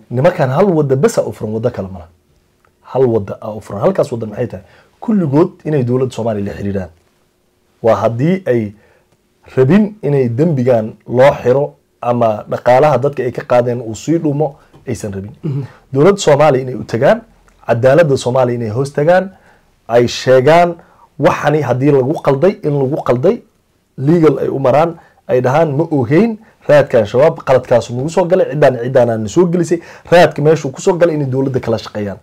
nimankan hal wada besa u furan wado kale mala hal wada a u furan halkaas wada maxay tahay kulligood inay dowladda soomaaliya la xiriiraan waa haddii ay rabin inay dembigan loo xiro ama dhaqaalaha dadka ay ka qaadeen uu sii dhumo aysan rabin dowladda soomaaliya inay u tagaan cadaaladda soomaaliya inay hoos tagaan ay sheegaan waxani haddii lagu qalday in lagu qalday legal ay u maraan ay dhahaan ma ogeyn raadkan shabaab qaladkaasu nagu soo galay ciddaan ciddaanaa na soo gelisay raadka meeshuu kusoo galay inay dowladda kala shaqeeyaan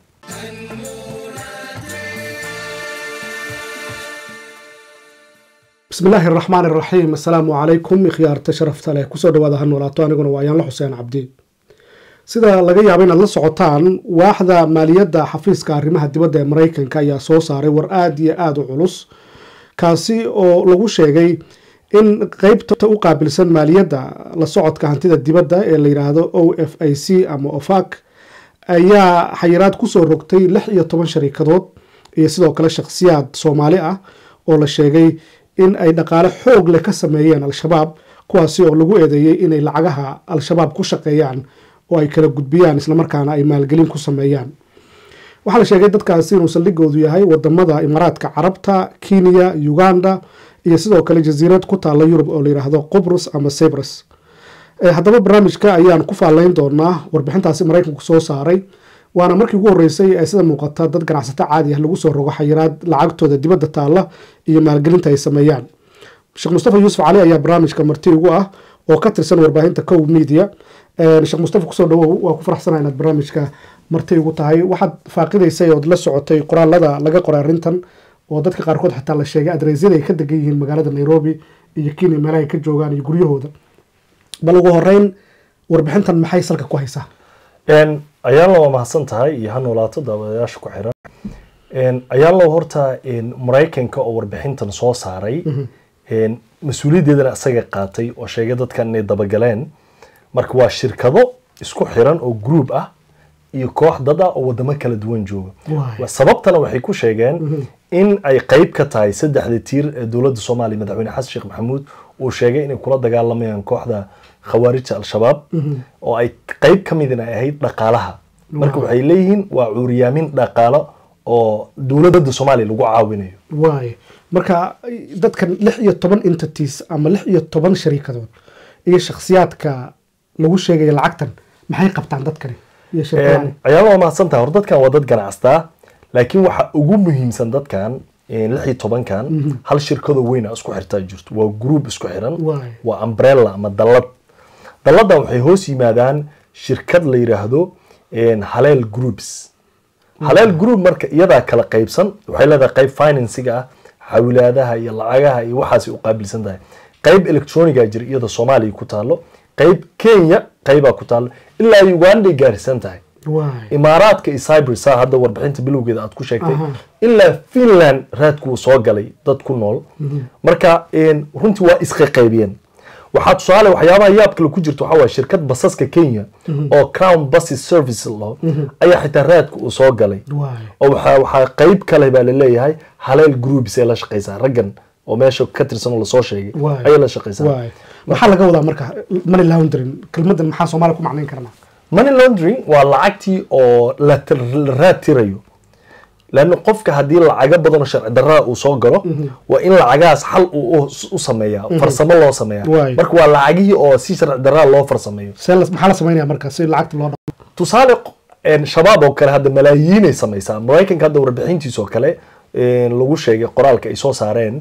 bismi illaahi araxmaan iraxiim assalaamu calaykum ikhyaarta sharafta leh kusoo dhawaada ha noolaato aniguna waa ayaanla xuseen cabdi sida laga yaabo inaad la socotaan waaxda maaliyadda xafiiska arrimaha dibadda ee mareykanka ayaa soo saaray war aada iyo aada u culus kaasi oo lagu sheegay in qeybta u qaabilsan maaliyadda la socodka hantida dibadda ee la yidhaahdo o f i c ama ofac ayaa xayiraad kusoo rogtay lix iyo toban sharikadood iyo sidoo kale shakhsiyaad soomaali ah oo la sheegay in ay dhaqaale xoog leh ka sameeyeen al-shabaab kuwaasi oo lagu eedeeyey inay lacagaha al-shabaab ku shaqeeyaan oo ay kala gudbiyaan islamarkaana ay maalgelin ku sameeyaan waxaa la sheegay dadkaasi inuu saldhigoodu yahay wadamada imaaraadka carabta kenya uganda iyo sidoo kale jasiirad ku taalla yurub oo layidhaahdo qobrus ama cyprus haddaba barnaamijka ayaan ku faallayn doonaa warbixintaasi maraykanku soo saaray waana markii ugu horreysay ee sida muuqata dad ganacsato caadi ah lagu soo rogo xayiraad lacagtooda dibadda taalla iyo maalgelinta ay sameeyaan sheekh mustafa yuusuf cali ayaa barnaamijka marti ugu ah oo ka tirsan warbaahinta cow media sheekh mustafa kusoo dhawow waa ku faraxsanaa inaad barnaamijka marti ugu tahay waxaad faaqidaysay ood la socotay qoraalada laga qoray arrintan oo dadka qaarkood xitaa la sheegay adreysyada ay ka degan yihiin magaalada nairobi iyo kenya meelaha ay ka joogaan iyo guryahooda bal ugu horeyn warbixintan maxay salka ku haysaa ayaanlo waa mahadsan tahay iyo ha noolaato daawadayaasha ku xiran ayaanlo horta maraykanka oo warbixintan soo saaray mas-uuliyaddeedana isaga qaatay oo sheegay dadkan inay dabagaleen marka waa shirkado isku xiran oo group ah iyo koox dad ah oo wadamo kala duwan jooga sababtana waxay ku sheegeen in ay qeyb ka tahay saddexda tiir ee dowladda soomaaliya madaxweyne xasan sheekh maxamuud uu sheegay inay kula dagaalamayaan kooxda khawaarijta al-shabaab oo ay qeyb ka midin ay ahayd dhaqaalaha marka waxay leeyihiin waa cuuriyaamin dhaqaalo oo dowladda soomaaliya lagu caawinayo waay marka dadkan lix iyo toban entities ama lix iyo toban shariikadood iyo shakhsiyaadka lagu sheegaya lacagtan maxay qabtaan dadkani ayaala waa mahadsantaha hor dadkan waa dad ganacstaa laakiin waxa ugu muhiimsan dadkan lix iyo tobankan hal shirkadoo weyna isku xirtaa jirto waa group isku xiran waa umbrella ama dallad dalladan waxay hoos yimaadaan shirkad la yidhaahdo haleel groups haleel group marka iyadaa kala qaybsan waxay leedahay qayb finansiga ah xawilaadaha iyo lacagaha iyo waxaasay u qaabilsan tahay qayb electroniga jira iyada soomaaliya ku taalo qayb kenya qaybaa ku taalo ilaa uganday gaarsan tahay imaaraadka iyo cyprus saa hadda warbixinta bilowgeeda aad ku sheegtay ilaa finland raadkuu soo galay dad ku nool marka runtii waa iska qaybiyeen waxaa tusaale waxyaabaha yaab kale ku jirta waxaa waye shirkad basaska kenya oo crown buses service lo ayaa xitaa raadka uu soo galay oo waxaa qeyb kale baa laleeyahay haleel groups ee la shaqeysaa raggan oo meesha ka tirsan oo lasoo sheegay ayay la shaqeysaa maxaa laga wadaa marka money laundering kelmadan maxaa soomaaliya ku macnayn karnaa money laundering waa lacagtii oo la raad tirayo lanna qofka haddii lacago badan oo sharci darrada uu soo galo waa in lacagahaas xal uu u sameeyaa farsamo loo sameeyaa marka waa lacagihii oo si sharci darrada loo farsameeyo maxaa la sameynaya marka si lacagta loo tusaale shabaab oo kale hadda malaayiinay sameysaa maraykanka hadda warbixintiisa oo kale lagu sheegay qoraalka ay soo saareen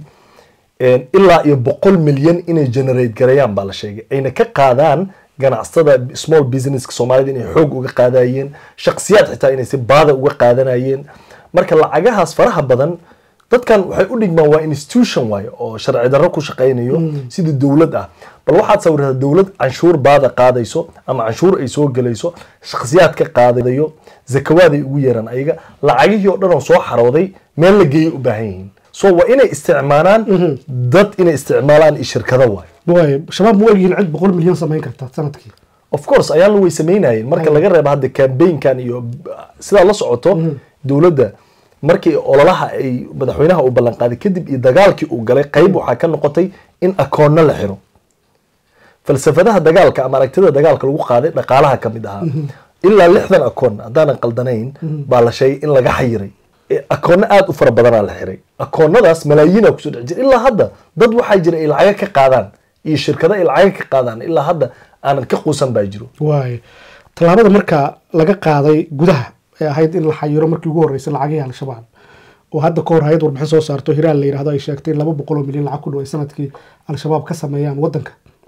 ilaa iyo boqol milyan inay generate garayaan baa la sheegay ayna ka qaadaan ganacsatada small businesska soomaalida inay xoog uga qaadayeen shaksiyaad xitaa inay si baada uga qaadanayeen marka lacagahaas faraha badan dadkan waxay u dhigmaan waa institution waaye oo sharci darro ku shaqaynayo sidii dowlad ah bal waxaad sawirtaa dowlad canshuur baada qaadayso ama canshuur ay soo gelayso shakhsiyaad ka qaadayo zakawaad ay ugu yeeraan ayaga lacagihii oo dhan oo soo xarooday meel la geeyay u baahan yihiin so waa inay isticmaalaan dad inay isticmaalaan iyo shirkado waaye shabaab ma egyihiin cid boqol milyan samayn karta sanadkii of course ayaanla way samaynayeen marka laga reebo hadda cambaynkan iyo sidaa la socoto dowladda markii ololaha ay madaxweynaha uu ballan qaaday kadib iyo dagaalkii uu galay qayb waxaa ka noqotay in akoonno la xiro falsafadaha dagaalka ama aragtida dagaalka lagu qaaday dhaqaalaha ka mid ahaa ilaa lixdan akoon haddaanan qaldanayn baa la sheegay in laga xayiray akoonno aada u fara badanaa la xiray akoonnadaas malaayiina kusoo dhex jira ilaa hadda dad waxaa jira ay lacaga ka qaadaan iyo shirkado ay lacaga ka qaadaan ilaa hadda aanan ka quusan baa jiro waay tallaabada marka laga qaaday gudaha ee ahayd in la xayiro markii ugu horreysay lacagihii al-shabaab oo hadda ka hor hay-ad warbixin soo saarto hiraal la yidhahdo ay sheegtay in laba boqol oo milyan lacag ku dhow ay sanadkii al-shabaab ka sameeyaan waddanka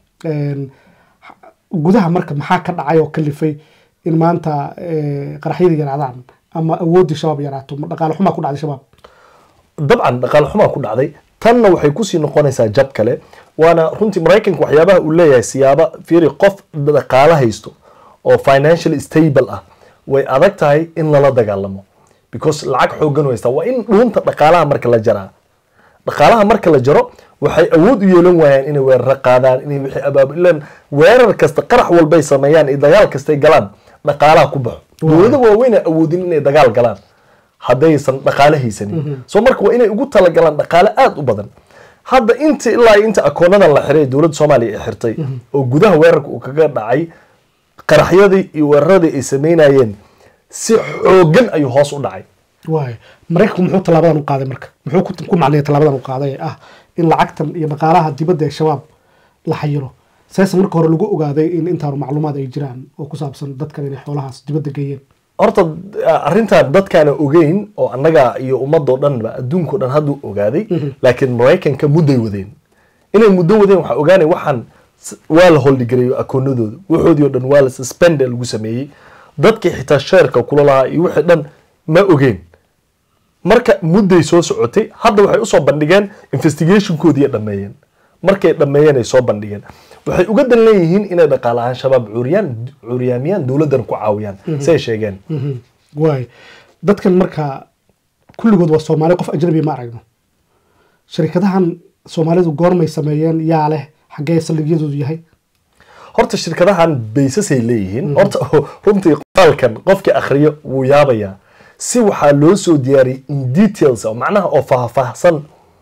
gudaha marka maxaa ka dhacay oo kalifay in maanta qaraxyadii yaraadaan ama awooddii shabaab yaraato dhaqaale xumaa ku dhacday shabaab dabcan dhaqaale xumaa ku dhacday tanna waxay kusii noqonaysaa jab kale waana runtii maraykanka waxyaabaha uu leeyahay siyaaba fiiri qof dhaqaale haysto oo financial stable ah way adag tahay in lala dagaalamo because lacag xoogan haysta waa in dhuunta dhaqaalaha marka la jaraa dhaqaalaha marka la jaro waxay awood u yeelan waayaan inay weeraro qaadaan inay wixii abaabulaan weerar kasta qarax walbay sameeyaan iyo dagaal kastay galaan dhaqaalaha ku baxo dowlado waaweyna awoodin inay dagaal galaan haddaysan dhaqaale haysanin so marka waa inay ugu talagalaan dhaqaale aada u badan hadda inta ilaa inta akoonadan la xiray dowladda soomaaliya ay xirtay oo gudaha weerarka uu kaga dhacay qaraxyadii iyo weeraradii ay sameynayeen si xoogan ayuu hoos u dhacay waay maraykanku muxuu tallaabadan u qaaday marka muxuu ku macnaya tallaabadan u qaaday ee ah in lacagtan iyo dhaqaalaha dibadda ee shabaab la xayiro seese marka hore lagu ogaaday in intaanu macluumaad ay jiraan oo ku saabsan dadkan inay xoolahaas dibadda geeyeen horta arrintan dadkaana ogeyn oo annaga iyo ummadoo dhanba adduunkao dhan hadduu ogaaday laakiin maraykanka mudday wadeen inay muddo wadeen waxaa ogaanay waxaan waa la holdhigareeyo akoonadooda waxoodii o dhan waa la suspend lagu sameeyey dadkii xitaa sheerka kula lahaa iyo wixii dhan ma ogeen marka mudday soo socotay hadda waxay usoo bandhigeen investigationkoodii dhameeyeen markay dhameeyeen ay soo bandhigeen waxay uga dan leeyihiin inay dhaqaale ahaan shabaab cuuriyaan cuuriyaamiyaan dowladdan ku caawiyaan say sheegeen waay dadkan marka kulligood waa soomaali qof ajnabi ma aragno sharikadahan soomaalidu goormay sameeyeen yaa leh xaggee saldhigyadoodu yahay horta shirkadahan baysasay leeyihiin horta runtii qoraalkan qofkii akhriyo wuu yaabayaa si waxaa loo soo diyaariyay in details oo macnaha oo faahfaahsan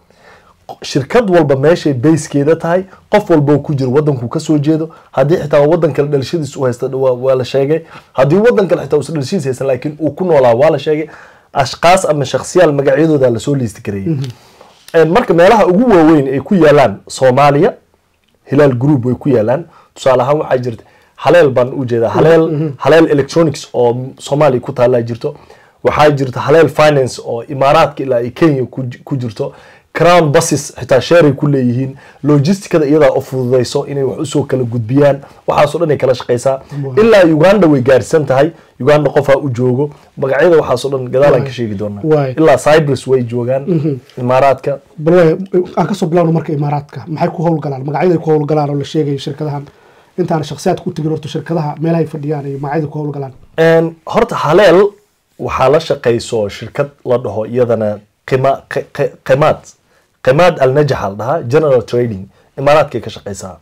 shirkad walba meeshay bayskeeda tahay qof walba ku jiro wadankuu kasoo jeedo haddii xitaa wadan kale dhalashadiis u haysta waa la sheegay haddii wadan kale xitaa uusan dhalashadiis haysan laakiin uu ku noolaa waa la sheegay ashkaas ama shakhsiyaal magacyadooda lasoo liisti gareeyay marka meelaha ugu waaweyn ay ku yaalaan soomaaliya hilaal group way ku yaalaan tusaale ahaan waxaa jirta haleel baan u jeedaa haleel haleel electronics oo soomaaliya ku taallaa jirto waxaa jirta haleel finance oo imaaraadka ilaa ay kenya ku jirto crown buses xitaa sheeray ku leeyihiin logisticada iyadaa u fududayso inay wax usoo kala gudbiyaan waxaasoo dhan ay kala shaqaysaa ilaa uganda way gaarsan tahay uganda qofaa u joogo magacyada waxaasoo dhan gadaalaan ka sheegi doonaa ilaa cyprus way joogaan imaaraadka bal aan kasoo bilawno marka imaaraadka maxay ku howlgalaan magacyaday ku howlgalaan oo la sheegayo shirkadahan intaan shakhsiyaadka u tegin horta shirkadaha meelahay fadhiyaan iyo magacyada ku howlgalaan horta haleel waxaa la shaqayso shirkad la dhaho iyadana qima qimaad qimaad alnajax la dhahaa general trading imaaraadkay ka shaqaysaa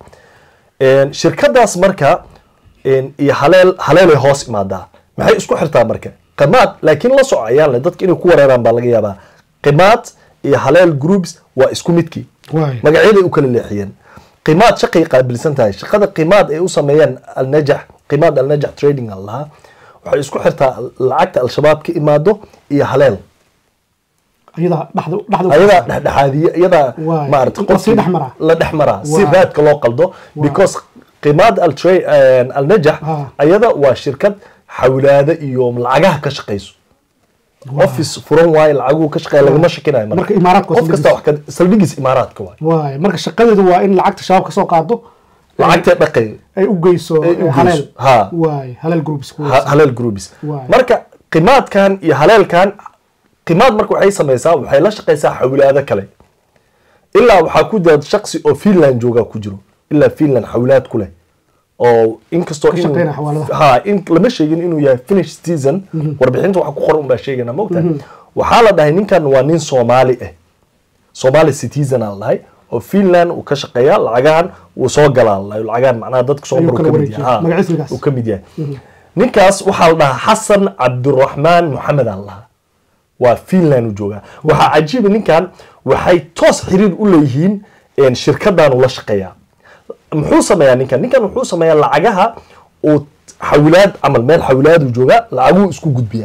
shirkadaas marka iyo haleel haleelay hoos imaadaa maxay isku xirtaa marka qimaad laakiin la soco ayaan le dadka inay ku wareeraan baa laga yaabaa qimaad iyo haleel groups waa isku midkii magacyaday u kala leexiyeen qimaad shaqay qaabilsan tahay shaqada qimaad ay u sameeyaan alnajax qimaad alnajax trading la dhahaa waxay isku xirtaa lacagta al-shabaab ka imaado iyo haleel ayadaa dhexdhexaadiye iyadaa maarata qofkii la dhex maraa si raadka loo qaldo because qimaad alnajax ayada waa shirkad xawlaada iyo lacagaha ka shaqayso office furan waaye lacaguhu ka shaqeeya lagama shakinayo marka imaaraadka qof kasta wax saldhigiis imaaraadka waaye waay marka shaqadeedu waa in lacagta shabaab kasoo qaado lacagtay dhaqay ay u geyso haleel waay haleel groups haleel groups marka qimaadkan iyo haleelkan qimaad marka waxay samaysaa waxay la shaqaysaa xawlaado kale ilaa waxaa ku jira shaksi oo finland joogaa ku jiro ilaa finland xawlaad ku leh oo inkastoo ha in lama sheegin inuu yahay finish season warbixinta waxa ku qoran unbaa sheegana mogta waxaa la dhahay ninkan waa nin soomaali ah soomaali citizen aa dhahay oo finland uu ka shaqeeya lacagahan uu soo galaa lacagahan macnaha dadka soo mar uu ka mid yahay ninkaas waxaa la dhahaa xasan cabdiraxmaan moxamed aa la dhahaa waa finland u joogaa waxaa cajiiba ninkan waxay toos xiriir u leeyihiin shirkadan ula shaqeeyaa muxuu sameeyaa ninkan ninkan wuxuu sameeyaa lacagaha uu xawilaad camal meel xawilaaduu joogaa lacaguu isku gudbiyaa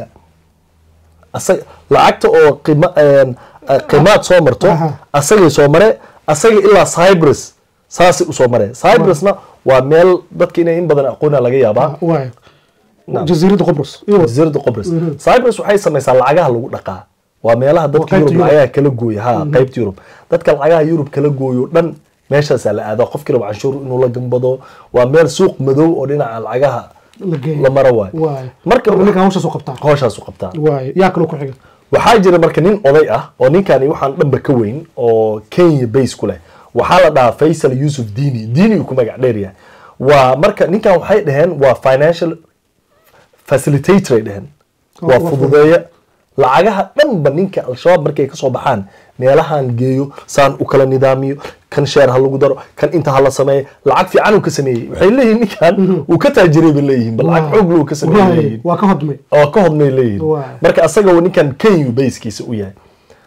asaga lacagta oo qima een, eh, qiimaad soo marto Aha. asagay soo mare asaga ilaa cyprus saasay usoo mareen cyprusna waa meel dadka inay in badan aqoona laga yaabaa waay Naam. jasiiradda qobrus iyo jasiiradda qobrus cyprus waxay samaysaa lacagaha lagu dhaqaa waa meelaha dadka qaybta yurub Yurub. lacagaha kala gooya ha qaybta yurub dadka lacagaha yurub kala gooyo dhan meeshaasaa la aadaa qofkii raba canshuur inuu la gambado waa meel suuq madow oo dhinaca lacagaha la geeyo la maro waayo waay marka marka ninkan hawshaas u qabtaa hooshaasu qabtaa waay yaa kaloo ku xiga waxaa jira marka nin oday ah oo ninkani waxaan dhanba ka weyn oo kenya base ku leh waxaa la dhahaa faysal yusuf dini dini uu ku magac dheer yahay waa marka ninkan waxay dhaheen waa financial facilitator ay dhaheen Oh, waa waa fududeeya lacagaha dhanba ninka al-shabaab markay kasoo baxaan meelahan geeyo saan u kala nidaamiyo kan sheer ha lagu daro kan inta ha la sameeyo lacag fiican uu ka sameeyey waxay leeyihin ninkan uu ka taajiray bay leeyihin bal lacag xoog luu ka sameeyey Waay, leeyihin waa ka hodmay oo ka hodmay leeyihin Waay. marka asaga uu ninkan kenya bayskiisa u yahay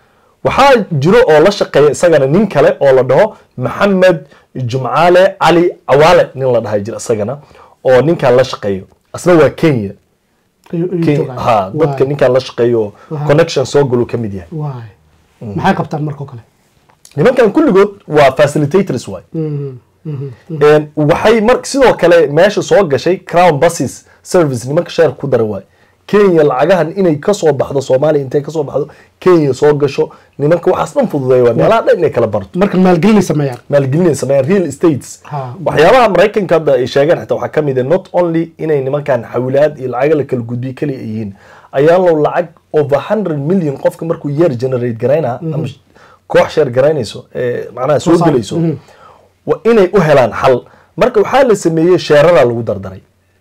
waxaa jiro oo la shaqeeya isagana nin kale oo la dhaho maxamed jumcaale cali cawaale nin la dhahay jira isagana oo ninkan la shaqeeyo asna waa kenya ayuu ayuu Kenya- joogaa. ha dadka Waay, ninkan la shaqeeyo oo Waay. connection soo galuu ka mid yahay waay maxay qabtaan markoo kale nimankan kulligood waa facilitators waay Mhm, mhm. Een, waxay mar sidoo kale meesha soo gashay crown buses service nimanka sheer ku dara waay kenya lacagahan inay kasoo baxdo soomaaliya intay kasoo baxdo kenya soo gasho nimanka waxaas dhan fududeeya waay meelaha dhan inay kala barto marka maalgelinay sameeyaan maalgelinay sameeyaan real estates Ha. waxyaabaha maraykanka hadda ay sheegeen xitaa waxaa kamid ah not only inay nimankan xawilaad iyo lacaga la kala gudbiyo kaliya ay yihiin ayaa low lacag over hundred million qofka markuu year generate garaynaa ama koox sheer garaynayso ee macnaha soo saar. gelayso Mhm. waa inay u helaan xal marka waxaa la sameeyey sheeradaa lagu dardaray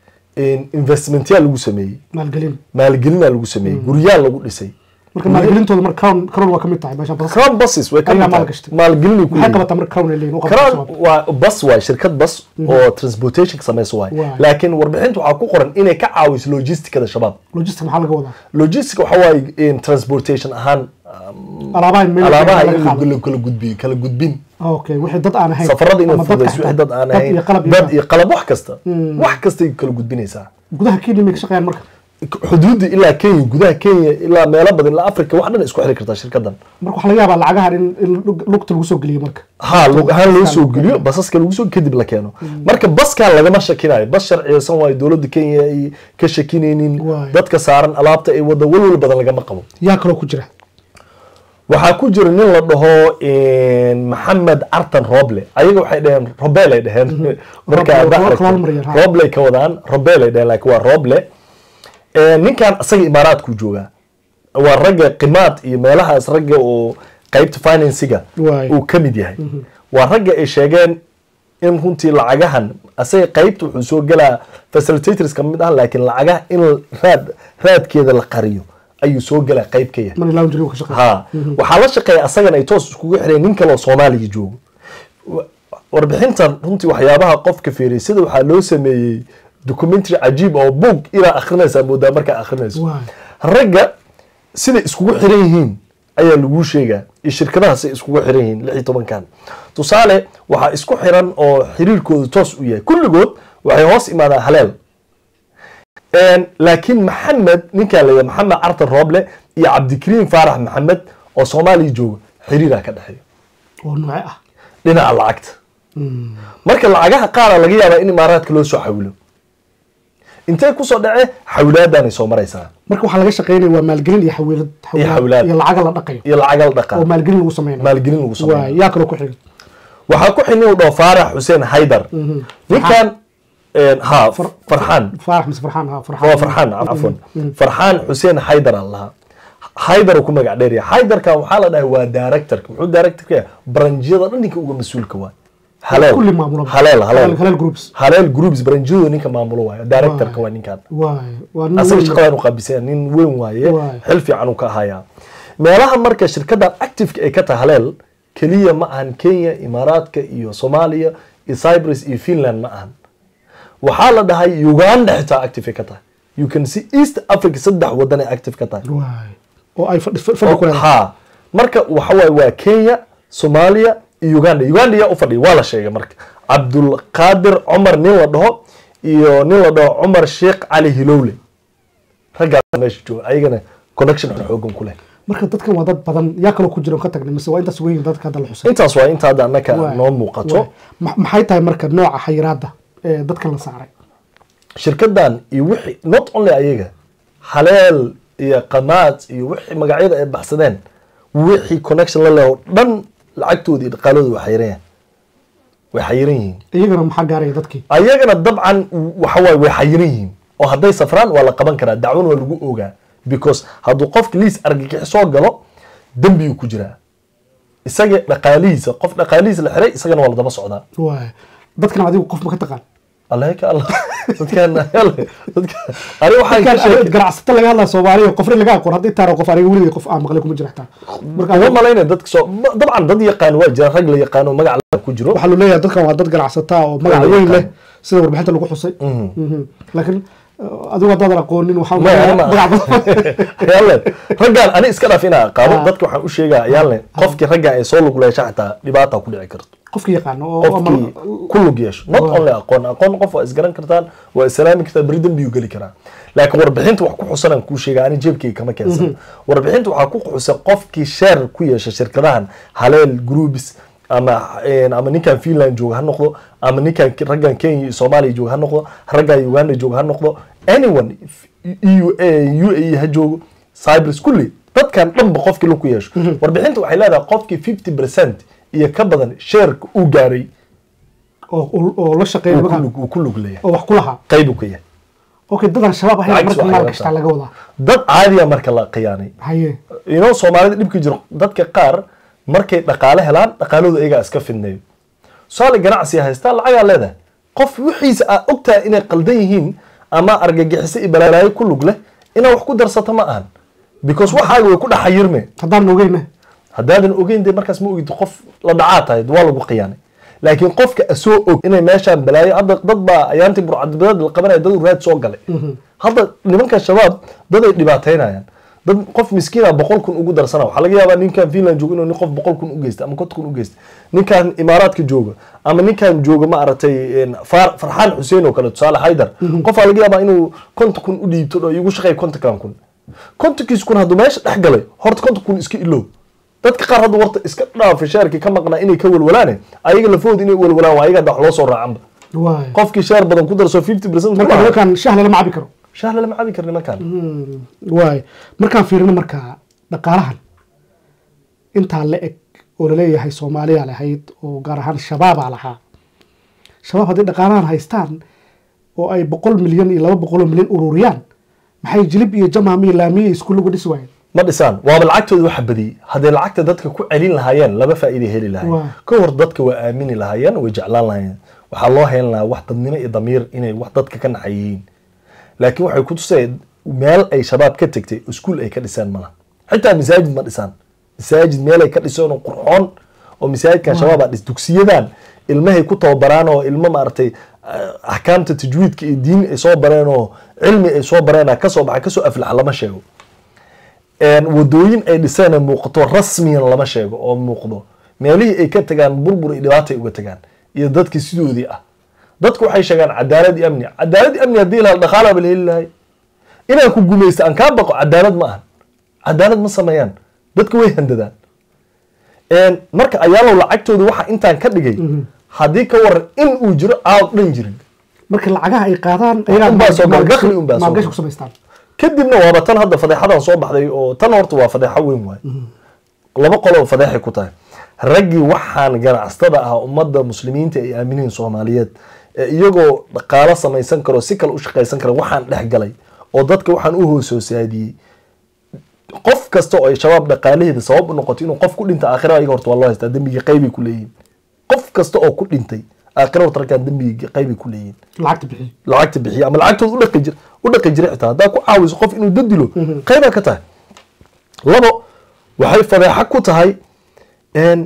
investmentyaa lagu sameeyey maalgelin maalgelinaa lagu sameeyey guryaa lagu dhisay marka maalgelintooda marka crown crown waa ka mid tahay meeshan bas crown buses way ka Ayaa mid tahay. maalgashtay. maalgelinay ku maxay leeyihiin. qabataa marka crown ay leeyihin u qabtaa crown shabaab? waa bus waay shirkad bus oo transportation ka samayso waay Waay. laakiin warbixinta waxaa ku qoran inay ka caawiso logisticada shabaab logistic maxaa laga wadaa logistic waxa waaye in transportation ahaan alaabaha in meel alaabaha laga in qaado. la kala gudbiyo kala gudbin okay wixii dad aan ahayn safarada inay ama dadka fududayso wixii xitaa. dad aan Dad ahayn iyo qalab iyo dad qalab. iyo qalab wax kasta wax kastay kala gudbinaysaa gudaha kenya may ka shaqeeyaan marka xuduudda ilaa kenya gudaha kenya ilaa meelo badan ilaa africa wax dhan isku xiri kartaa shirkadan marka waxaa laga yaabaa lacagahan in in lug- lugta lagu soo geliyo marka ha lug ahaan loo soo geliyo basaska lagu soo kadib la keeno marka baskan lagama shakinayo bas sharciyeysan waayo dowladda kenya ay ka shakinaynin Waay. dadka saaran alaabta ay wada walwal badan lagama qabo yaa kaloo ku jira waxaa ku jira nin la dhaho maxamed cartan roble ayaga waxay dhaheen robel ay dhaheen marka Roble, haddaa waa aragto, kalaal maryan, ha. roble ay ka wadaan robel ay dhaheen laakiin waa roble Eh, ninkan asaga imaaraadku joogaa waa ragga qimaad iyo meelahaas ragga oo qaybta finansiga Waay. uu ka mid yahay waa ragga ay sheegeen in runtii lacagahan asaga qaybta wuxuu soo gelaa facilitators ka mid ah laakiin lacagaha in raad raadkeeda la qariyo ayuu soo gelaa qayb ka yahay money laundry uu ka shaqeeya ha waxaa la shaqeeya asagana ay toos iskugu xireen nin kale oo soomaaliya joogo Wa- warbixintan runtii waxyaabaha qofka fiiriyay sida waxaa loo sameeyey documentary cajiib oo boog inaa akhrinaysaa moodaa markaa akhrinayso Waay. ragga siday iskugu xiran yihiin ayaa laguu sheegaa iyo shirkadaha siday iskugu xiran yihiin lix iyo tobankan tusaale waxaa isku xiran oo xiriirkooda toos u yahay kulligood waxay hoos imaadaan haleel Een, laakiin maxamed ninkaa la maxamed cartan rooble iyo cabdikariim faarax maxamed oo soomaaliya jooga xiriiraa ka dhexeeya oo nooce ah dhinaca lacagta marka lacagaha qaara laga yaabaa in imaaraadka loo soo xawilo intee kusoo dhace xawilaadaanay soo maraysaa marka waxaa laga shaqeynaya waa maalgelin iyo xawiilad xawilaad. iyo lacaga la dhaqayo iyo lacaga la oo dhaqaa maalgelin lagu sameynayo maalgelin lagu waay sameeyo yaa kaloo ku xiga waxaa ku xinin u dhaho faarax xuseen haydar ninkan een, ha farxaan faarax mise farxaan ha waa farxaan cafwan farxaan xuseen haydar aan lahaa haydar uu ku magac dheerya haydarkan waxaa la dhahay waa directorka muxuu director ka yahay baranjiyada dhan ninka uga mas-uulka waay haleel kulli maamulo haleel haleel haleel groups haleel groups baranjiyadu ninka maamulo waayo directorka waa ninkan waay waa nin asaga weyn. shaqadan u qaabisaya nin weyn waaye Waay. xil fiican uu ka hayaa meelaha marka shirkadan activeka ay ka tahay haleel keliya ma ahan kenya imaaraadka iyo soomaaliya iyo cyprus iyo finland ma ahan waxaa la dhahay uganda xitaa active ay ka tahay you can see east africa saddex wadan ay active ka tahay waay oo ay fadhi fadhi ku leedahay ha marka waxa waaye waa kenya soomaaliya iyo uganda uganda yaa u fadhiya waa la sheegay marka cabdulqaadir cumar nin la dhaho iyo nin la dhaho cumar sheekh cali hilowle raggaas meesha jooga ayagana connection xoogan ku leh marka dadkan waa dad badan yaa kaloo ku jira oo ka tagnay mise waa intaas weyn dadka hadda la xusay intaas waa inta hadda annaka Waay, noo muuqato waay. Ma- maxay tahay marka nooca xayiraadda ee dadkan la saaray shirkadan iyo wixii not only ayaga haleel iyo qamaad iyo wixii magacyada ay baxsadeen wixii connection la leh oo dhan lacagtooda iyo dhaqaalooda way xayiran way xayiran yihiin iyagana maxaa gaaraya dadkii ayagana dabcan waxawaay way xayiran yihiin oo hadday safraan waa la qaban karaa dacwana waa lagu ogaa because hadduu qofka liis argagixi soo galo dembiyuu ku jiraa isaga dhaqaalihiisa qof dhaqaalihiisa la xiray isagana waa la daba socdaa waay dadkan adigu qof ma ka taqaan allah ka allah dadkan yalla dadka ani waxaan ka dadkan sheekay ganacsato laga hadlaya soomaaliya qofna laga aqoon haddii taaro qof aniga weligay qof aan maqlay kuma jira xitaa marka uma malaynaya dadka soo ma- dabcan dad yaqaan waa jira rag la yaqaano magac la ku jiro waxaa lu leeyahay dadkan waa dad ganacsata oo magac Waa weyn yaqaan. leh sida warbixinta lagu xusay Mhm. laakiin uh, adigu haddaadan aqoonin waxaa Ma- magac ma- badan yaale raggaan ani iska dhaaf inaa qaabo Ah. dadka waxaan u sheegaa yaale qofkii raggaan ay soo lug leesha xataa dhibaata ku dhici karto qofki yaqaano oo qofkii ku lug yeesho not Waa. only aqoon aqoon qof waa isgaran kartaan waa islaami kartaan beri dembiyuu geli karaa laakiin warbixinta wax ku xusanaan kuu sheega ani jeebkayga kama keensan warbixinta waxaa ku xusan qofkii sheer ku yeesha shirkadahan haleel groups ama een, ama ninkan finland jooga ha noqdo ama ninkan Ke- raggan kenya iyo soomaaliya jooga ha noqdo raggan uganda jooga ha noqdo anyone eu u a e ha joogo cyprus kulli dadkan dhanba qofkii lug ku yeesho warbixinta waxay leedahay qofkii fifty percent iyo ka badan sheerka uu gaaray oo oo la shaqeeya uu ku markaa lug- uu ku lug leeyahay oo wax ku lahaa qayb uu ka yahay okay dadan shabaab ahayn Lacag marka soo maal xayirataa. kashtaa laga wadaa dad caadiya marka la khiyaanay haye inoo soomaalida dhibka jiro dadka qaar markay dhaqaale helaan dhaqaalooda iyagaa iska fidneeyo tusaale ganacsiga haystaa lacagaa leedahay qof wixiisa aa ogtahay inay qaldan yihiin ama argagixiso iyo balaalaayo ku lug leh inaa wax ku darsato ma ahan because waxaaga way ku dhex xayirme haddaan ogeyna haddaadan ogeyn dee markaas ma ogid qof la dhacaa tahay waa lagu khiyaanay laakiin qofka asoo og inay meeshaan balaayo hadda dad baa ayaantii burcadbadeed la qabanaya dad raad soo galay hadda nimanka shabaab dad ay dhibaateynayaan dad qof miskiina boqol kun ugu darsana waxaa laga yaabaa ninkan finland joogo inuu nin qof boqol kun u geysta ama konton kun u geysta ninkan imaaraadka jooga ama ninkan jooga ma aragtay een, Far- farxaan xuseen oo kale tusaale haydar qofaa laga yaabaa inuu konton kun u dhiibto oo igu shaqeeya kontonkan kun kontonkiis kun hadduu meesha dhex galay horta konton kun iska ilow dadka qaar hadda warta iska dhaafay shaarkii ka maqnaa inay ka walwalaane ayaga lafooda inay walwalaan waa ayaga hadda wax loo soo raacanba waay qofkii shaar badan ku darso fifty percent marka nimankan shah lama cabi karo shaar lama cabi karo nimankan waay markaan fiirino markaa dhaqaalahan intaa la eg oo laleeyahay soomaaliya lahayd oo gaar ahaan shabaabaa lahaa shabaab haddii dhaqaalahan haystaan oo ay boqol milyan iyo laba boqoloo milyan ururiyaan maxay jilib iyo jamaam iyo laamiye iyo iskuullagu dhisi waayeen ma dhisaan waaba lacagtooda waxa badiyey hadday lacagta dadka ku celin lahaayeen laba faa'iiday heli Waa. lahaayeen ka hor dadka waa aamini lahaayeen way jeclaan lahaayeen waxaa loo helan lahaa wax dadnimo iyo damiir inay wax dadka ka naxay yihiin laakiin waxay ku tuseen meel ay shabaab ka tegtay iskuul ay ka dhisaan malaha xitaa masaajid ma dhisaan masaajid meel ay ka dhiseen oo qurxoon oo masaajidkan shabaab aa dhis dugsiyadan ilmahay ku tababaraan oo ilmo maaragtay ah, axkaamta tajwiidka iyo diin ay soo bareen oo cilmi ay soo bareen kasoo baxay kasoo aflaxa lama sheego een, wadooyin ay dhiseen ay muuqato rasmiyan lama sheego oo muuqdo meelihii ay ka tagaan burbur iyo dhibaata ay uga tagaan iyo dadkii sidoodii ah dadku waxay sheegaan cadaalad iyo amni cadaalad iyo amni haddii la dhaqaalaaba la heli lahay inaan ku gumaysto aan kaa baqo cadaalad ma ahan cadaalad ma sameeyaan dadka way handadaan Een, marka ayaalow lacagtooda waxa intaan ka dhigay haddii ka waran in uu jiro aad dhan jirin marka lacagaha ay qaadaan unbaa soo gala, dakhli unbaa soo maalgashi gala. ku samaystaan kadibna waaba tan hadda fadeexadan soo baxday oo tan horta waa fadeexo weyn waay laba qolo fadeexay ku tahay raggii waxaan ganacsatada ah ummadda muslimiinta ay aaminiin soomaaliyeed ee iyagoo dhaqaalo samaysan karo si kale u shaqaysan kara waxaan dhex galay oo dadka waxaan u hoosoosaadiyey qof kasta oo ay shabaab dhaqaalaheeda sabab u noqoto inuu qof ku dhinta aakhira ayaga horta waa loo haystaa dembigii qaybay ku leeyihiin qof kasta oo ku dhintay aakhira horta raggaan dembigii qaybay ku leeyihiin lacagta bixiyo lacagta bixiya ama lacagtooda u dhaqi jir u dhaqi jiray xitaa haddaa ku caawiso qof inuu dadilo qaybaa ka tahay labo waxay fadeexa ku tahay een,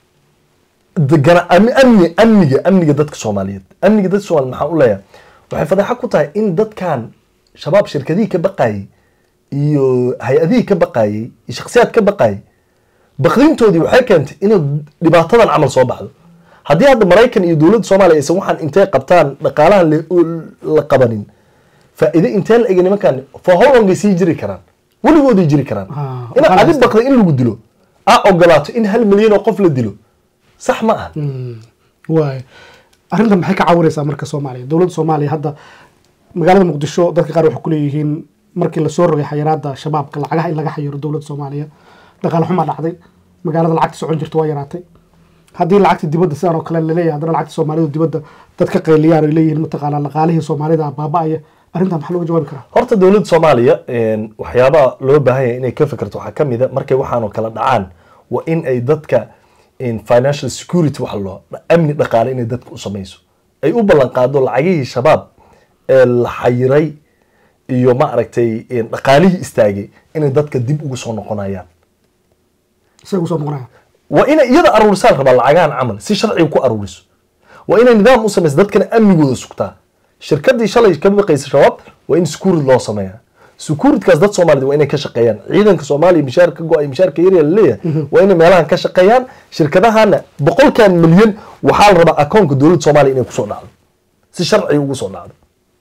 degana- am- amni amniga amniga dadka soomaaliyeed amniga dadka soomaaliyeed maxaan u leeyahay waxay fadeexa ku tahay in dadkan shabaab shirkadihii ka baqayay iyo hay-adihii ka baqayay iyo shakhsiyaad ka baqayay baqdintoodii waxay keentay inay dhibaatadan camal soo baxdo haddii hadda maraykan iyo dowladda soomaaliya aysan waxaan intay qabtaan dhaqaalaha la qabanin faa'iide intee la ega nimankan for how long ay sii jiri karaan weligooday jiri karaan inaad adi baqda in lagu dilo aa ogolaato in hal milyan oo qof la dilo sax ma aha waay arrintan maxay ka caawinaysaa marka soomaaliya dowladda soomaaliya hadda magaalada muqdisho dadka qaar waxay kuleeyihiin markii lasoo rogay xayiraada shabaabka lacagaha in laga xayiro dowladda soomaaliya dhaqaale xumaa dhacday magaalada lacagta socon jirta waa yaraatay haddii lacagta dibadda sidaan oo kale laleeyahay haddana lacagta soomaalidu dibadda dad ka qayliyaan ay leeyihiin mataqaanaa dhaqaalihii soomaalida baaba-aya arrintan maxaa looga jawaabi karaa horta dowladda soomaaliya waxyaabaha loo baahan yahay inay ka fikirto waxaa kamid a markay waxaanoo kala dhacaan waa in ay dadka financial security waxa loo amni dhaqaale inay dadka u samayso ay u ballan qaado lacagihii shabaab ee la xayiray iyo ma aragtay dhaqaalihii istaagay inay dadka dib ugu soo noqonayaan isaga usoo noqonaya waa inay iyada aruurisaa la rabaa lacagahan camal si sharciga ku aruuriso waa inay nidaam u samayso dadkana amnigooda sugtaa shirkadii shalay ka baqaysa shabaab waa in securid loo sameeyaa securidkaas dad soomaalida waa inay ka shaqeeyaan ciidanka soomaaliya mishaar ka go-ay mishaarka yarya laleeyahay waa inay meelahan ka shaqeeyaan shirkadahana boqolkan milyan waxaa la rabaa akoonka dowladda soomaaliya inay kusoo dhacdo si sharciga ugu soo dhacdo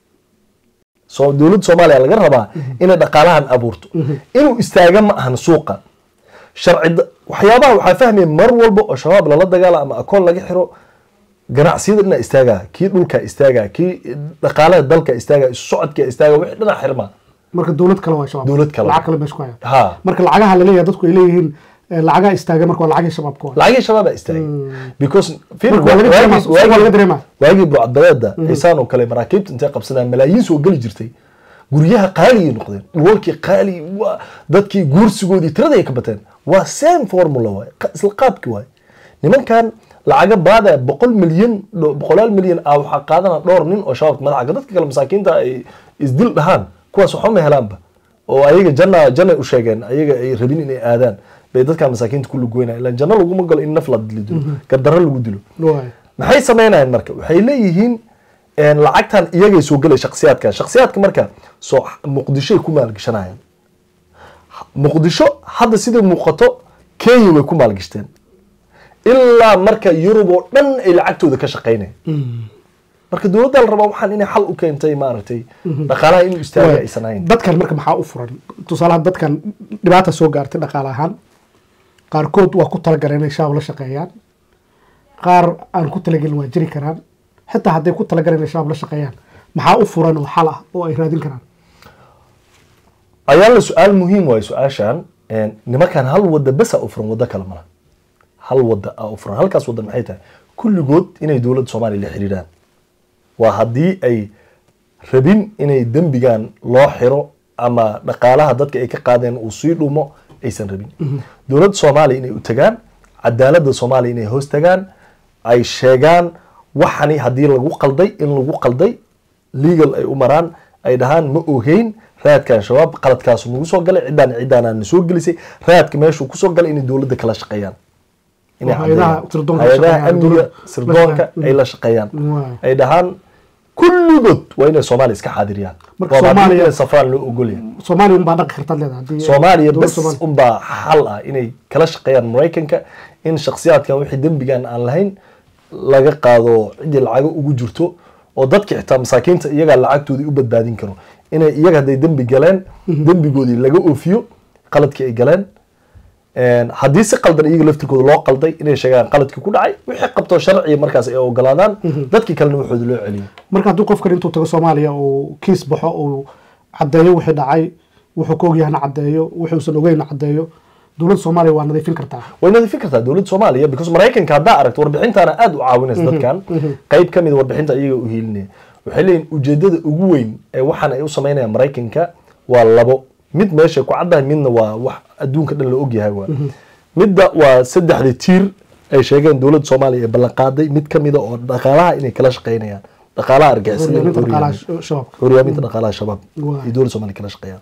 so dowladda soomaaliya laga rabaa inay dhaqaalahan abuurto inuu istaaga ma ahan suuqa sharci waxyaabaha waxaa fahmaya mar walba oo shabaab lala dagaala ama akoon laga xiro ganacsiyada dhinaa istaagaa kii dhulkaa istaagaa kii dhaqaalaha dalka istaagaa isu socodkaa istaagaa wixii dhinac xirmaa marka dowlad kale waa shabaab Dowlad kale. lacag kale meesha ku haya ha marka lacagaha laleeyahay dadku ay leeyihiin eh, lacagaa istaaga marka waa lacagii shabaabka waa lacagii shabaabaa istaagay because fiir, Marka waa laga waagii- dareemaa, suuqa waa waagii- laga dareemaa. waagii burcadbadeeda xiisaan oo kale maraakiibta intay qabsadaan malaayiin soo geli jirtay guryaha qaaligay noqdeen dhulalkii qaali waa dadkii guursigoodii tirada ay ka bateen waa same formula waay qa- isla qaabki waay nimankan lacaga baada boqol milyan dho- boqolaal milyan ah waxaa qaadana dhowr nin oo shabaabka madaxa dadka kale masaakiinta ay isdil dhahaan kuwaas waxba ma helaanba oo ayaga janna jannay u sheegeen ayaga ay rabin inay aadaan bay dadka masaakiinta ku lugoynaya ilaan janno laguma galo in naf la dilo gardarro lagu dilo waay maxay samaynayaan marka waxay leeyihiin een, lacagtan iyagay soo gelay shaksiyaadkan shaksiyaadka marka soo muqdishoay ku maalgashanayaan muqdisho hadda sida muuqato kenya way ku maalgashteen ilaa marka yurub oo dhan ay lacagtooda ka shaqaynayaan marka dowladda la rabaa waxaan inay xal u keentay maaragtay dhaqaalaha inuu istaaga Waay. aysan ahayn dadkan marka maxaa u furan tusaalaha dadkan dhibaata soo gaartay dhaqaale ahaan qaarkood waa ku talagaleen inay shaab la shaqeeyaan qaar aan ku talagelin waa jiri karaan xitaa hadday ku talagaleen inay shaab la shaqeeyaan maxaa u furan oo xal ah oo ay raadin karaan ayaala su-aal muhiim waayo su-aashan een, nimankan hal wada besa u furan wado kale mala hal wada a u furan halkaas wada maxay tahay kulligood inay dowladda soomaaliya la xiriiraan waa haddii ay rabin inay dembigan loo xiro ama dhaqaalaha dadka ay ka qaadeen uu sii dhumo aysan rabin dowladda soomaaliya inay u tagaan cadaaladda soomaaliya inay hoos tagaan ay sheegaan waxani haddii lagu qalday in lagu qalday legal ay u maraan ay dhahaan ma ogeyn raadkan shabaab qaladkaasu nagu soo galay ciddaan ciddaanaan soo gelisay raadka meeshuu kusoo galay inay dowladda kala shaqeeyaan inay Oo hay'adaha caddeeyaan. sirdoonka la hay-adaha shaqeeyaan, amniga dowladda la sirdoonka shaqeeyaan. ay la shaqeeyaan Waay. ay dhahaan kulligood waa inay soomaaliya iska xaadiriyaan Marka Waa haddii Soomaaliya- inay safraan loo ogolyahay soomaaliya unbaa dhaqi kartaad leedahay haddii soomaaliya dowladda bes Soomaaliya- unbaa xal ah inay kala shaqeeyaan maraykanka in shakhsiyaadkan wixii dembigan aan lahayn laga qaado ciddii lacago ugu jirto oo dadka xitaa masaakiinta iyagaa lacagtoodii u badbaadin karo inay iyaga hadday dembi galeen dembigoodii laga oofiyo qaladkii ay galeen Een, haddii si qaldan iyaga laftirkooda loo qalday inay sheegaan qaladkii ku dhacay wixii qabto sharciga markaas ay ogolaadaan dadkii kalena waxooda loo celiyo marka hadduu qofkan intuu tago soomaaliya uu kiis baxo uu caddeeyo wixii dhacay wuxuu ka ogyahana caddeeyo wuxuusan ogeyna caddeeyo dowladda soomaaliya waa nadiifin kartaa way nadiifin kartaa dowladda soomaaliya because maraykanka haddaa aragto warbixintaana aada u caawinaysa dadkan qayb ka mid a warbixinta iyaga u hiilinaya waxay leeyihin ujeedada ugu weyn ee waxaan ay u sameynayaan maraykanka waa labo mid meesha ku caddahay midna waa wax adduunka dhan la ogyahay waa midda waa saddexda tiir ay sheegeen dowladda soomaaliya ee ballanqaaday mid ka mida oo dhaqaalaha inay kala shaqeynayaan dhaqaalaha argixisada horyaaminta dhaqaalaha horyaamin- sh- shabaabka horyaaminta dhaqaalaha shabaab Waay. iyo dowladda soomaaliya kala shaqeeyaan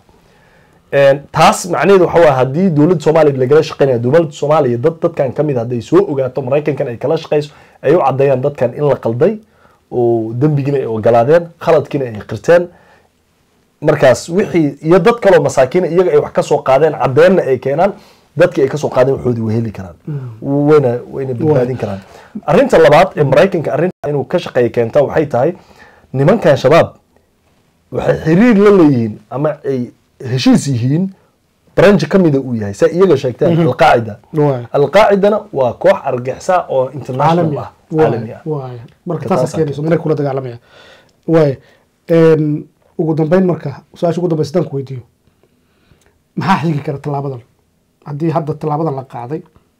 Een, taas macnaheedu waxa waa haddii dowladda soomaaliya lagala shaqeynaya dowladda soomaaliya dad dadkan ka mid hadday soo ogaato maraykankan ay kala shaqeyso ay u caddeeyaan dadkan in la qalday oo dembigiina ay ogolaadeen khaladkiina ay qirteen markaas wixii iyo dad kaloo masaakiina iyaga ay wax ka soo qaadeen caddeenna ay keenaan dadkii ay kasoo qaadeen waxoodii way heli karaan wayna wayna badbaadin karaan arrinta labaad ee maraykanka arrinta inuu ka shaqeeya keenta waxay tahay nimankan shabaab waxay xiriir la leeyihiin ama ay heshiis yihiin branch ka mida uu yahay saa iyaga sheegteen alqaacida Waay. alqaacidana waa koox argixisa oo international caalami ah ah caalami ah waay marka Marka taasaa taasaa keenayso maraykan kula dagaalamaya waay Een, ugu dambeyn marka su-aasha ugu dambeysa haddaan ku weydiiyo maxaa xigi kara tallaabadan haddii hadda tallaabadan la qaaday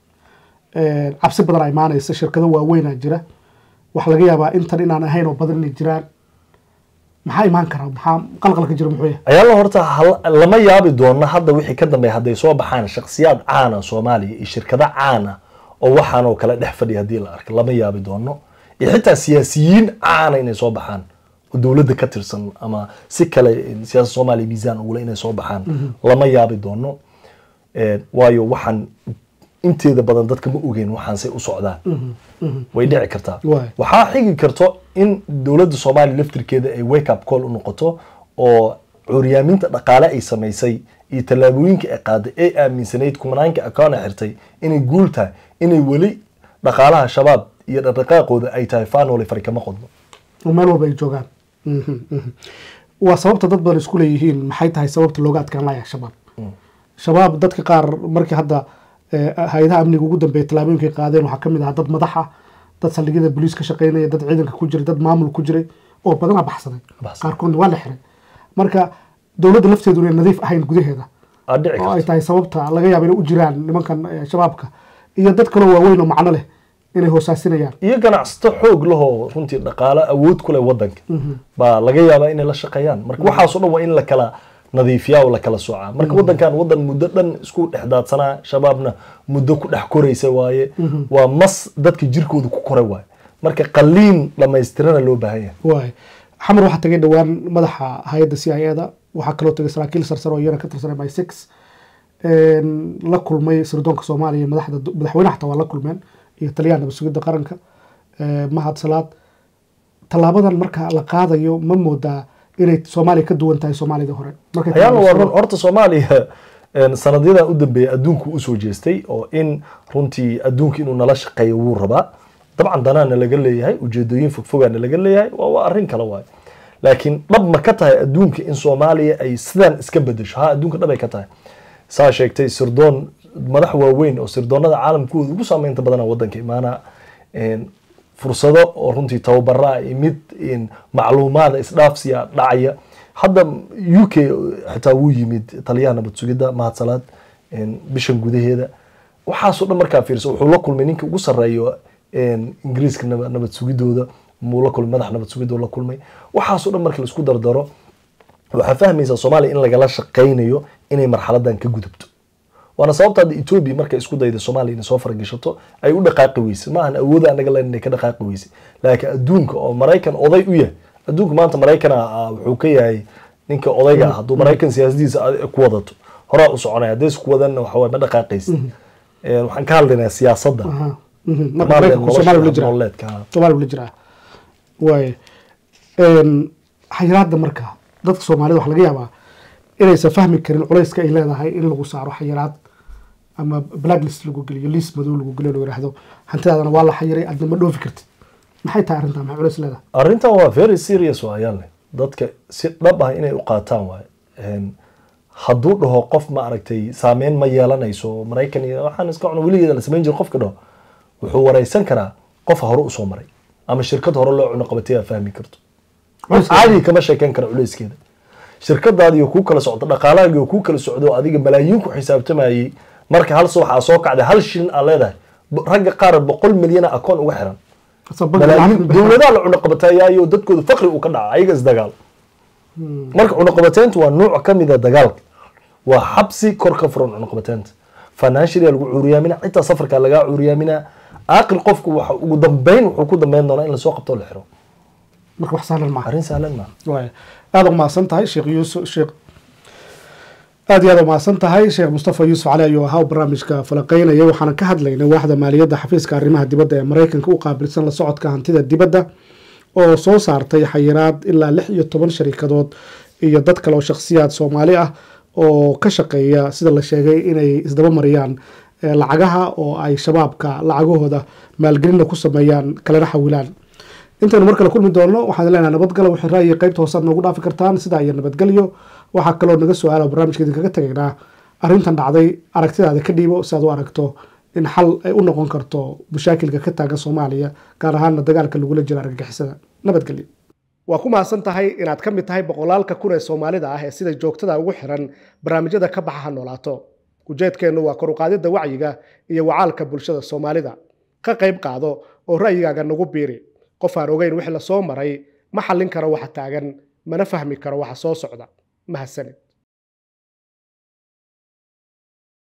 een, cabsi badan a imaanaysa shirkado waaweynaa jira waxaa laga yaabaa intan inaan ahayn oo badan inay jiraan maxaa imaan kara maxaa qalqalka jira muxuu yahay ayaala horta hal- lama yaabi doono hadda wixii ka dambeeya hadday soo baxaan shakhsiyaad caana soomaaliya iyo shirkado caana oo waxaan oo kale dhex fadhiya haddii la arko lama yaabi doono iyo xitaa siyaasiyiin caana inay soo baxaan oo dowladda ka tirsan ama si kale siyaasada soomaaliya miisaan ugule inay soo baxaan lama yaabi doono Eh, waayo waxaan inteeda badan dadka ma ogeyn waxaansay u socdaan way dhici kartaa Waay. waxaa xigi karto in dowladda soomaaliya laftirkeeda ay wake up call u noqoto oo curyaaminta dhaqaale ay samaysay iyo tallaabooyinka ay qaaday ee aaminsanayd kumanaanka akoona xirtay inay guul tahay inay weli dhaqaalaha shabaab iyo dhaqdhaqaaqooda ay tahay faanole fari kama qodno oo meel walba ay joogaan Mhm, mhm. waa sababta dad badan isku leeyihiin maxay tahay sababta looga adkaan laaya shabaab shabaab dadka qaar markii hadda eh, hay-adaha amniga ugu dambeeya tallaabooyinkay qaadeen waxaa kamid ahaa dad madax ah dad saldhigyada boliis ka shaqeynaya dad ciidanka ku jiray dad maamul ku jiray oo badanaa baxsaday Baxsaday. qaarkoodna waa la xiray marka dowladda lafteedu inay nadiif ahayn gudaheeda aa dhici oo ay karto tahay sababta laga yaabo inay u jiraan nimankan eh, shabaabka iyo dad kaloo waaweyn oo macno leh inay hoosaasinayaan iyo ganacsato xoog lahoo runtii dhaqaale awood ku leh wadanka baa laga yaabaa inay la shaqeeyaan marka waxaasoo dhan waa in la kala nadiifiyaa oo la kala soocaa marka wadankan wadan muddo dhan isku dhex daadsanaa shabaabna muddo ku dhex koraysa waaye waa mas dadka jirkooda ku koray waaye marka qaliin dhammaystirana loo baahan yahay waay xamar waxaa tagay dhowaan madaxa hay-adda c i da waxaa kaloo tagay saraakiil sarsare oo iyana ka tirsanay by six la kulmay sirdoonka soomaaliya madaxda madaxweyne xataa waa la kulmeen iyo taliyaha nabad sugidda qaranka eh, mahad salaad tallaabadan marka la qaadayo ma moodaa inay soomaaliya ka duwan tahay soomaalida hore markay ayaana waa run tallaabada- horta soomaaliya een, sanadyadan u dambeeya adduunku usoo jeestay oo in runtii adduunka inuu nala shaqeeyo wuu rabaa dabcan danaana laga leeyahay ujeedooyin fogfogaana laga leeyahay waa waa arrin kale waayo laakiin dhab ma ka tahay adduunka in soomaaliya ay sidan iska bedesho ha adduunka dhab ay ka tahay saa sheegtay sirdoon madax waaweyn oo sirdoonada caalamkooda ugu saameynta badana wadanka imaana een, fursado oo runtii tababaraa iyo mid in macluumaada isdhaafsiya dhacaya hadda u k xitaa wuu yimid taliyaha nabad sugidda mahad salaad een, bishan gudaheeda waxaasoo dhan markaa fiirso wuxuu la kulmay ninka ugu sarreeyo een, ingiriiska naba- nabad sugidooda muu la kulmay madax nabad sugidoo la kulmay waxaasoo dhan marka laisku dardaro waxaa fahmaysaa soomaaliya in lagala shaqaynayo inay marxaladan ka gudubto waana sababta hadda etoobiya markay isku dayda soomaaliya inay soo faragashato ay u dhaqaaqi weysay ma ahan awooda anaga len inay ka dhaqaaqi weysay laakiin adduunka oo maraykan oday u yahay adduunka maanta maraykana ah, wuxuu ka yahay ninka odayga ah hadduu maraykan siyaasadiisa ad- ku wadato horaa u soconaya hadday isku wadanna waxa waye ma dhaqaaqaysid Een, waxaan ka hadlaynaa siyaasadda Aha, mhm. marka Soomaaliya maraykanku soomaaliya ula nolosha jiraa nololeedka, ha. soomaaliya ula jiraa waay Een, xayiraadda marka dadka soomaalida waxaa laga yaabaa inaysan fahmi karin culayska ay leedahay in lagu saaro xayiraad ama blacklist lagu geliyo liis madow lagu geliyo lagu yidhaahdo hantidaadana waa la xayiray adna ma dhoofi kartid maxay tahay arrintaa maxay culays leedahay arrintan waa very serious waayaan leh dadka si dhab ah inay u qaataan waaye Een, hadduu dhaho qof ma aragtay saameyn ma yeelanayso maraykan iyo waxaan iska cuno weligeeda la samayn jira qofka dhaho wuxuu wareysan karaa qof hore usoo maray ama shirkad hore loo cuno qabatay aa fahmi karto qof Culeyskeeda. caadi kama sheekeyn kara culeyskeeda shirkadaadiyo kuu kala socdo dhaqaalahaagiyo kuu kala socdo oo adiga malaayiin ku xisaabtamayay marka hal subax aa soo kacday hal shilin aa leedahay Bo- ragga qaar boqol milyana akoon uga xiran Asal bangi malaayiin lacag bixin. dowladaha la cunaqabatayaayo dadkooda faqri uu ka dhaca ayaga isdagaal marka cunaqabateyntu waa nuuc ka mid a dagaalka waa xabsi kor ka furan cunaqabateynta financially lagu cuuriyaamina xitaa safarka lagaa cuuriyaamina aaqil qofku waxa ugu dambeyn wuxuu ku dambeyn doonaa in lasoo qabto oo la xiro marka wax sahlan maaha arrin sahlan maaha waay aada umahadsan tahay sheekh yuusuf sheekh aada iyo aada umahadsan tahay sheekh mustafa yuusuf cali ayuu ahaa oo barnaamijka falaqeynaya waxaana ka hadlaynay waaxda maaliyadda xafiiska arrimaha dibadda ee maraykanka u qaabilsan la socodka hantida dibadda oo soo saartay xayiraad ilaa lix iyo toban sharikadood iyo dad kale oo shakhsiyaad soomaali ah oo ka shaqeeya sida la sheegay inay isdaba mariyaan lacagaha oo ay shabaabka lacagahooda maalgelinna ku sameeyaan kalena xawilaan intaynu mar kale kulmi doonno waxaan leenahay nabadgalo waxay ra'yiga qaybta hoosaad noogu dhaafi kartaan sidaa iyo nabadgelyo waxaa kaloo naga su-aala barnaamijka idinkaga tegaynaa arrintan dhacday aragtidaada ka dhiibo si aad u aragto in xal ay u noqon karto mashaakilka ka taagan soomaaliya gaar ahaana dagaalka lagula jiro argagixisada nabadgelyo waa ku mahadsan tahay inaad ka mid tahay boqolaalka kun ee soomaalida ah ee sida joogtada ugu xiran barnaamijyada ka baxa ha noolaato ujeedkeennu waa koruqaadidda wacyiga iyo wacaalka bulshada soomaalida ka qayb qaado oo ra'yigaaga nagu biiri qof aan ogeyn wixii la soo maray ma xallin karo waxa taagan mana fahmi karo waxa soo socda mahadsanid